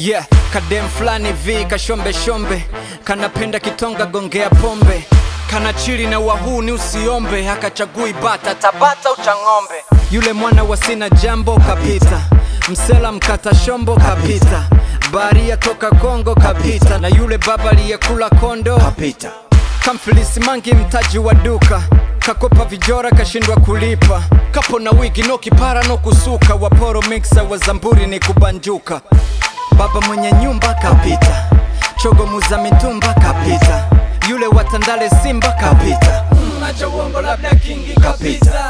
yeah kadem fulani vi kashombe shombe kanapenda kitonga gongea pombe kana chili na wahuni usiombe akachagui bata tabata uchang'ombe yule mwana wa sina jambo kapita msela mkata shombo kapita baria toka kongo kapita na yule baba aliyekula kondo kapita kamfilisi mangi mtaji wa duka kakopa vijora kashindwa kulipa kapo na wigi no kipara no kusuka waporo mixa wa zamburi ni kubanjuka baba mwenye nyumba kapita chogo muza mitumba kapita yule watandale simba kapita macho uongo labda kingi kapita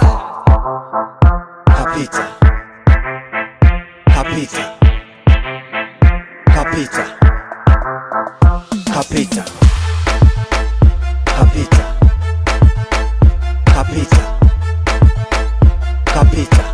kapita kapita kapita kapita kapita kapita kapita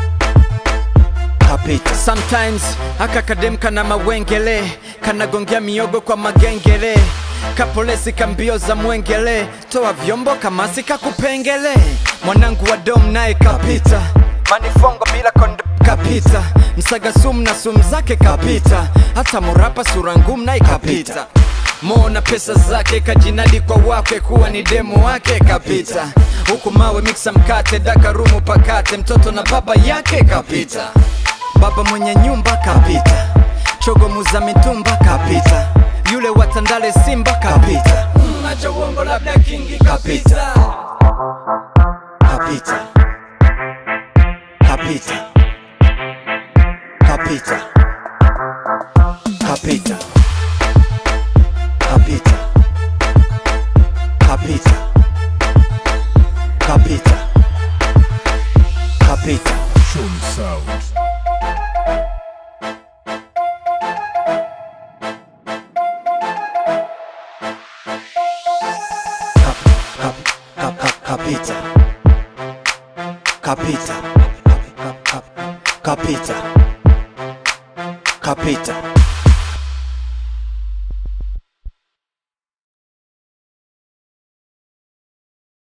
kapita sometimes aka kadem kana mawengele kanagongea miogo kwa magengele kapolesi kambio za mwengele toa vyombo kamasi kakupengele mwanangu wa dom naye kapita manifongo bila kondo kapita msaga sumu na sumu zake kapita hata murapa sura ngumu naye kapita Mo na pesa zake kajinadi kwa wake kuwa ni demo wake kapita huku mawe miksa mkate dakarumu pakate mtoto na baba yake kapita baba mwenye nyumba kapita chogo muza mitumba kapita yule watandale simba kapita macho uongo labda kingi kapita kapita kapita kapita kapita kapita kapita kapita kapita Shun Sound. Kap- kap- kap- kap- kapita kapita Kap- kap- kap- kapita kapita